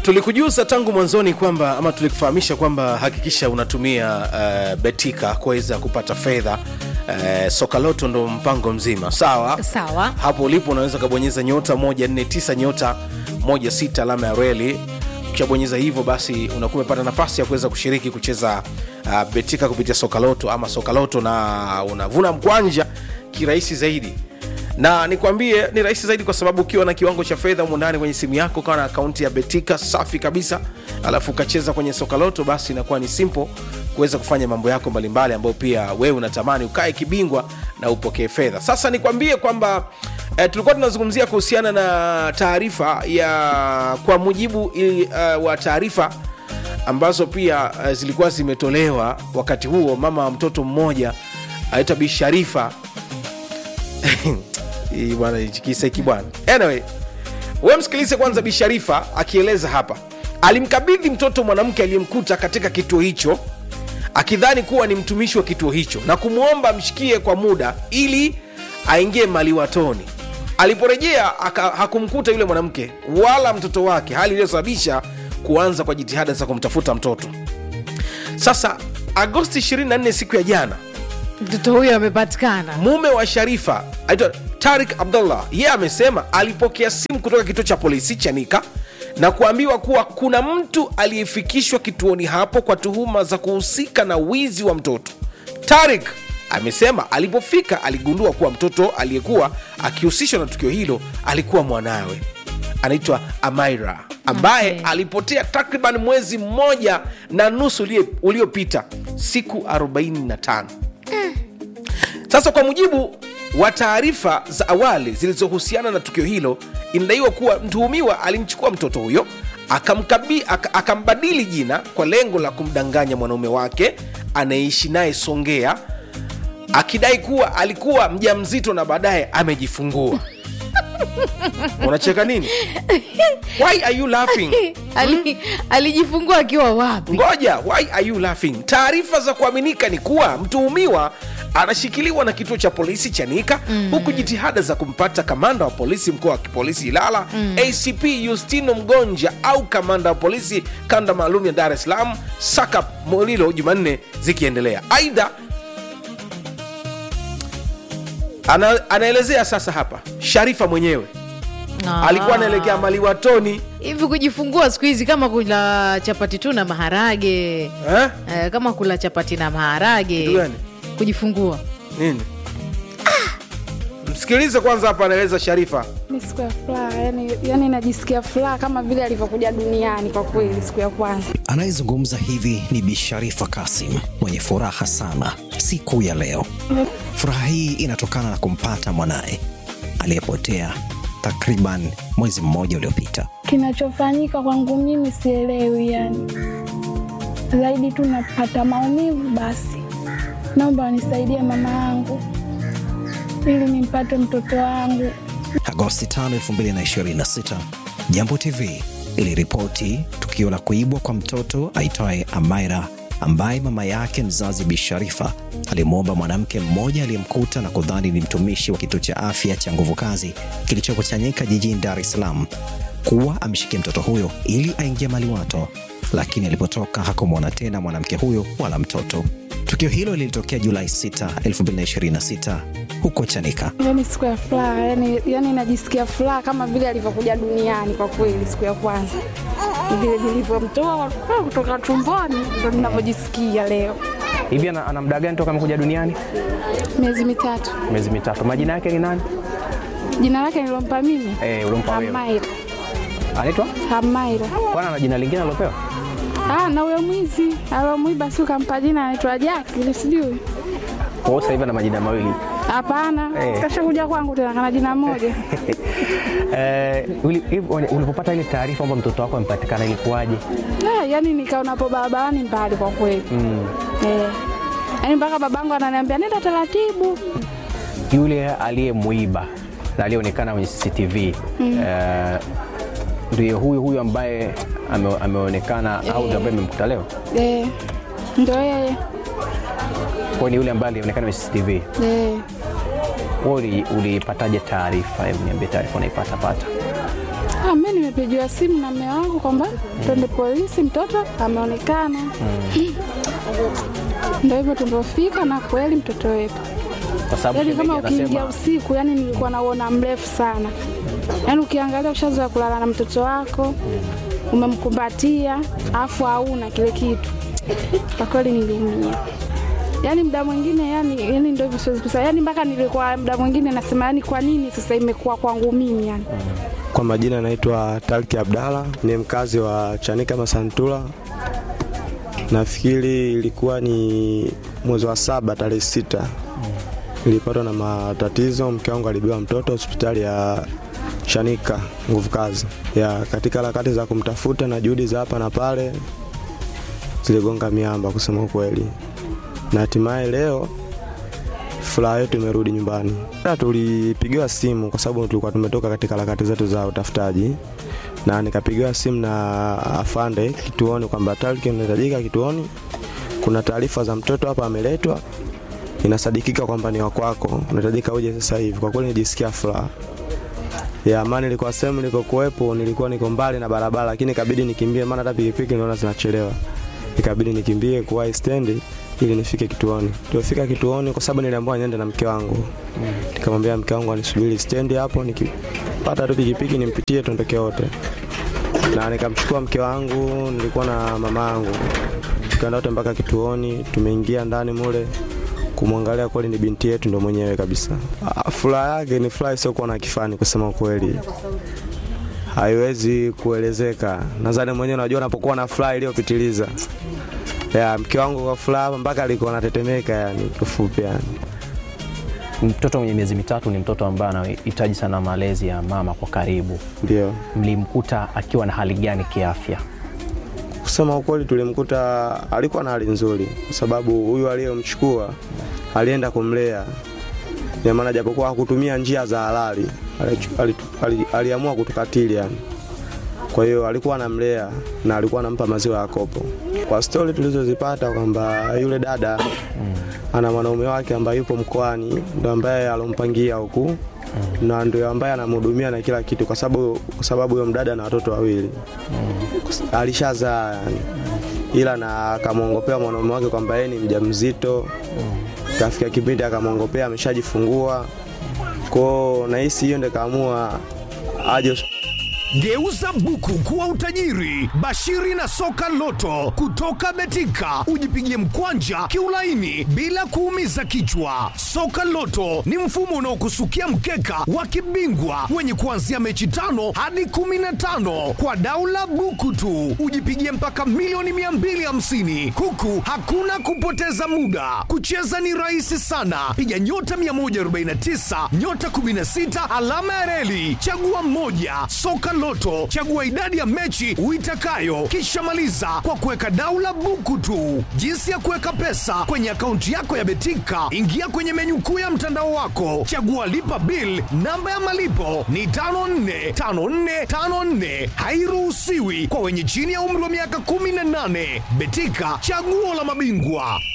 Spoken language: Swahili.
tulikujuza tangu mwanzoni kwamba ama tulikufahamisha kwamba hakikisha unatumia uh, betika kuweza kupata fedha uh, sokaloto ndo mpango mzima sawa Sawa. hapo ulipo unaweza ukabonyeza nyota 149 nyota 16 alama ya reli ukishabonyeza hivyo basi unakuwa umepata nafasi ya kuweza kushiriki kucheza uh, betika kupitia sokaloto ama sokaloto na unavuna mkwanja kirahisi zaidi na nikwambie ni rahisi zaidi kwa sababu ukiwa na kiwango cha fedha humu ndani kwenye simu yako ukawa na akaunti ya betika safi kabisa alafu ukacheza kwenye sokaloto basi inakuwa ni simple kuweza kufanya mambo yako mbalimbali ambayo pia wewe unatamani ukae kibingwa na upokee fedha sasa nikwambie kwamba eh, tulikuwa tunazungumzia kuhusiana na taarifa ya kwa mujibu ili, uh, wa taarifa ambazo pia uh, zilikuwa zimetolewa wakati huo mama wa mtoto mmoja anaitwa bi sharifa Hii bwana hichi kisa hiki bwana anyway we msikilize kwanza bi sharifa akieleza hapa alimkabidhi mtoto mwanamke aliyemkuta katika kituo hicho akidhani kuwa ni mtumishi wa kituo hicho na kumwomba amshikie kwa muda ili aingie maliwatoni aliporejea aka- hakumkuta yule mwanamke wala mtoto wake hali iliyosababisha kuanza kwa jitihada za kumtafuta mtoto sasa agosti 24 siku ya jana mtoto huyo amepatikana mume wa sharifa aitwa tarik abdullah yeye amesema alipokea simu kutoka kituo cha polisi chanika na kuambiwa kuwa kuna mtu aliyefikishwa kituoni hapo kwa tuhuma za kuhusika na wizi wa mtoto tarik amesema alipofika aligundua kuwa mtoto aliyekuwa akihusishwa na tukio hilo alikuwa mwanawe anaitwa amaira ambaye Okay. alipotea takriban mwezi mmoja na nusu ulie- uliopita siku 45 sasa kwa mujibu wa taarifa za awali zilizohusiana na tukio hilo inadaiwa kuwa mtuhumiwa alimchukua mtoto huyo akamkabi, ak, akambadili jina kwa lengo la kumdanganya mwanaume wake anayeishi naye songea akidai kuwa alikuwa mja mzito na baadaye amejifungua unacheka nini why are you laughing Ali, alijifungua akiwa wapi ngoja why are you laughing taarifa za kuaminika ni kuwa mtuhumiwa anashikiliwa na kituo cha polisi chanika mm. huku jitihada za kumpata kamanda wa polisi mkoa wa kipolisi ilala mm. acp justino mgonja au kamanda wa polisi kanda maalum ya dar es salaam saka molilo jumanne zikiendelea aidha ana, anaelezea sasa hapa sharifa mwenyewe Ah. alikuwa anaelekea maliwatoni hivi kujifungua siku hizi kama kula chapati tu na maharage eh? eh, kama kula chapati na maharage Kitu gani? kujifungua nini msikilize kwanza hapa anaeleza sharifa Ni siku ya furaha yani, yani najisikia furaha kama vile alivyokuja duniani kwa kweli, siku ya kwanza. Anayezungumza hivi ni Bi Sharifa Kasim mwenye furaha sana siku ya leo. Furaha hii inatokana na kumpata mwanaye aliyepotea takriban mwezi mmoja uliopita. Kinachofanyika kwangu mimi sielewi, yani zaidi tu napata maumivu. Basi naomba wanisaidie mama yangu ili nimpate mtoto wangu. Agosti 5, 2026, Jambo TV iliripoti tukio la kuibwa kwa mtoto aitwaye Amaira ambaye mama yake mzazi Bi Sharifa alimwomba mwanamke mmoja aliyemkuta na kudhani ni mtumishi wa kituo cha afya cha nguvu kazi kilichoko Chanika jijini Dar es Salaam kuwa amshikie mtoto huyo ili aingie maliwato, lakini alipotoka hakumwona tena mwanamke huyo wala mtoto. Tukio hilo lilitokea Julai 6, 2026 huko Chanika. Yani siku ya furaha yani, yani najisikia furaha kama vile alivyokuja duniani kwa kweli, siku ya kwanza vile nilivyomtoa kutoka tumboni, ndo ninavyojisikia leo. hivi ana, ana muda gani toka amekuja duniani Miezi mitatu. miezi mitatu majina yake ni nani Jina lake nilompa mimi Eh, ulimpa wewe. Hamaira. anaitwa Hamaira. kwana na jina lingine alopewa Ah, na huyo mwizi alomwiba si ukampa jina anaitwa Jaki, ile sijui. kwa hiyo sasa hivi ana majina mawili Hapana, Eh. kasha kuja kwangu tena kana jina moja. Eh, uli- hivi uli- ulipopata ile taarifa kwamba mtoto wako amepatikana ilikuwaje Ah, yani nikaonapo barabarani mbali kwa kweli. mm. Eh. Yaani mpaka babangu ananiambia nenda taratibu. yule aliyemwiba na aliyeonekana kwenye cctv eh, ndiyo huyu huyu ambaye ame, ameonekana au ndio ambaye amemkuta leo Eh. Ndio yeye. kwa ni yule ambaye alionekana kwenye cctv Eh. wewe uli- ulipataje taarifa hebu niambie taarifa unaipata pata Ah, mi nimepigiwa simu na mume wangu kwamba twende polisi, mtoto ameonekana. Ndio hivyo tulivyofika, na kweli mtoto wetu Kwa sababu yaani shemeji kama ukiingia anasema usiku, yani nilikuwa nauona mrefu sana, yaani ukiangalia ushazoea kulala na mtoto wako umemkumbatia, afu hauna kile kitu. Kwa kweli niliumia, yaani muda mwingine yani, yani ndio hivyo siwezi kusema, yani mpaka nilikuwa muda mwingine nasema yani, kwa nini sasa imekuwa kwangu mimi yani Kwa majina naitwa Talki Abdalla, ni mkazi wa Chanika Masantula. Nafikiri ilikuwa ni mwezi wa saba tarehe sita nilipatwa na matatizo. Mke wangu alibiwa mtoto hospitali ya Chanika nguvu kazi ya katika harakati za kumtafuta na juhudi za hapa na pale ziligonga miamba, kusema ukweli, na hatimaye leo furaha yetu imerudi nyumbani. Na Tulipigiwa simu kwa sababu tulikuwa tumetoka katika harakati zetu za utafutaji, na nikapigiwa simu na afande kituoni kwamba Talki unahitajika kituoni, kuna taarifa za mtoto hapa ameletwa, inasadikika kwamba ni wakwako, unahitajika uje sasa hivi. Kwa kweli nijisikia furaha ya amani. Nilikuwa sehemu nilikokuwepo, nilikuwa niko mbali na barabara, lakini ikabidi nikimbie, maana hata pikipiki naona zinachelewa, ikabidi nikimbie kuwahi stendi ili nifike kituoni. Tulifika kituoni kwa sababu niliambiwa niende na mke wangu. Nikamwambia mke wangu anisubiri stendi hapo, nikipata tu pikipiki nimpitie tuondoke wote. Na nikamchukua mke wangu, nilikuwa na mama yangu. Tukaenda wote mpaka kituoni, tumeingia ndani mule kumwangalia kweli ni binti yetu ndo mwenyewe kabisa. Ah, Furaha yake ni furaha isiyokuwa na kifani, kusema ukweli haiwezi kuelezeka. Nadhani mwenyewe unajua unapokuwa na furaha iliyopitiliza ya mke wangu kwa furaha mpaka alikuwa anatetemeka, yani kifupi yani. mtoto mwenye miezi mitatu ni mtoto ambaye anahitaji sana malezi ya mama kwa karibu. Ndio Mlimkuta akiwa na hali gani kiafya? kusema ukweli, tulimkuta alikuwa na hali nzuri, kwa sababu huyu aliyemchukua alienda kumlea, ina maana japokuwa hakutumia njia za halali, alichu- alitu- ali- aliamua kutukatili yani. Kwa hiyo alikuwa anamlea na alikuwa anampa maziwa ya kopo. Kwa stori tulizozipata kwamba yule dada ana mwanaume wake ambaye yupo mkoani, ndo ambaye alompangia huku na ndio ambaye anamhudumia na kila kitu, kwa sababu kwa sababu huyo mdada ana watoto wawili alishazaa yani. ila na akamwongopea mwanaume wake kwamba yeye ni mjamzito. Kafika kipindi akamwongopea ameshajifungua kwao, nahisi hiyo ndio kaamua aje Geuza buku kuwa utajiri. Bashiri na soka loto kutoka Betika, ujipigie mkwanja kiulaini bila kuumiza kichwa. Soka loto ni mfumo unaokusukia mkeka wa kibingwa wenye kuanzia mechi tano hadi kumi na tano kwa daula buku tu, ujipigie mpaka milioni 250 huku hakuna kupoteza muda. Kucheza ni rahisi sana, piga nyota 149 nyota 16 alama ya reli, chagua mmoja. Soka Loto, chagua idadi ya mechi uitakayo, kisha maliza kwa kuweka daula buku tu. Jinsi ya kuweka pesa kwenye akaunti yako ya Betika, ingia kwenye menyu kuu ya mtandao wako, chagua lipa bill. Namba ya malipo ni 545454, hairuhusiwi kwa wenye chini ya umri wa miaka 18. Betika, chaguo la mabingwa.